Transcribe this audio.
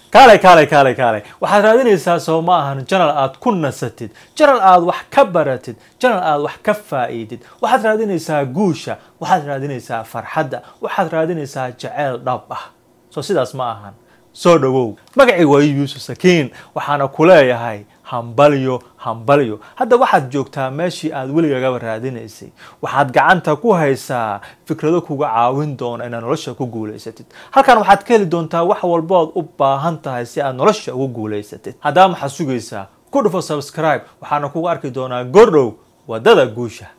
kaalay kaalay kaalay kaalay waxaad raadinaysaa soo ma ahan janal aad ku nasatid janal aad wax ka baratid janal aad wax ka faa'iidid waxaad raadinaysaa guusha waxaad raadinaysaa farxadda waxaad raadinaysaa jaceyl dhab ah soo sidaas ma ahan soo dhowow magacii waa yuusuf sakiin waxaana ku leeyahay hambalyo hambalyo hadda waxaad joogtaa meeshii aad weligagaba raadinaysay waxaad gacanta ku haysaa fikrado kuga caawin doona inaad nolosha ku guulaysatid halkan waxaad ka heli doontaa wax walbood u baahan tahay si aad nolosha ugu guulaysatid haddaba maxaad sugaysaa ku dhufo subscribe waxaana kugu arki doonaa gordhow wadada guusha